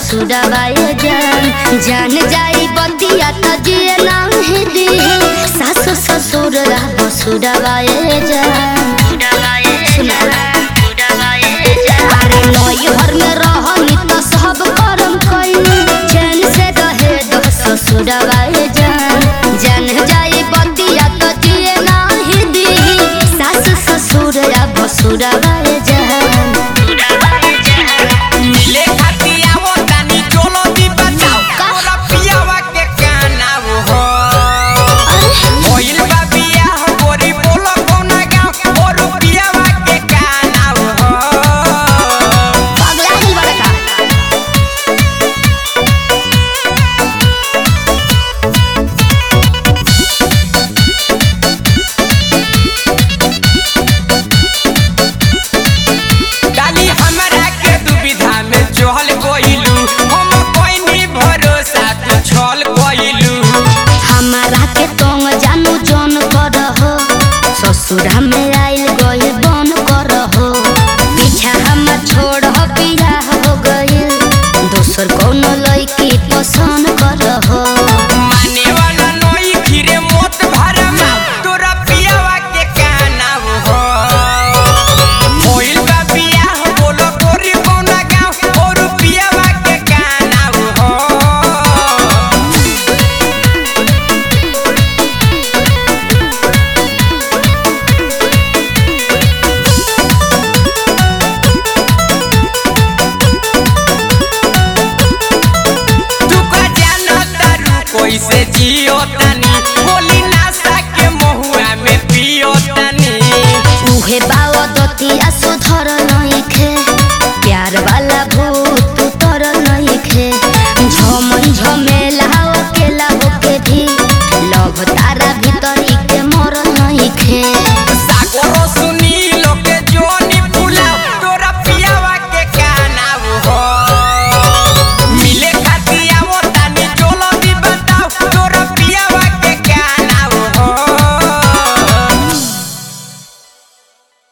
ससुरवाए जान जान जाई बतिया त जिए नाही दी सास ससुर बसुरवाए जान अरे नई घर में रहनी त सब करम कइनी चैन से रहे दो ससुरवाए जान जान जाई बतिया त जिए नाही दी सास ससुर बसुरवाए जान मिले खातिर आवो तानी चलो दी बचाओ तोरा पियावा के काना हो होइल बा बियाह गोरी बोलो कोना गाँव और पियावा के काना हो पगला गइल बड़ा का डाली हमरा के दुविधा में चहल कोइलू हम कोइनी भरोसा तू छल कोइलू हमारा के तोंग जानू जन कर हो ससुरा में आइल गइल बन कर हो पीछा हम छोड़ हो पिया हो गइल दोसर कोनो लड़की पसंद कर हो माने वाला नई खीरे मोत भरमा तोरा पियावा के काना हो होइल बा बियाह बोलो गोरी कोना गाँव और पियावा के काना हो तू का जानो तारू कैसे जियो तानी बोली नासा के महुआ में पियो तानी उहे बा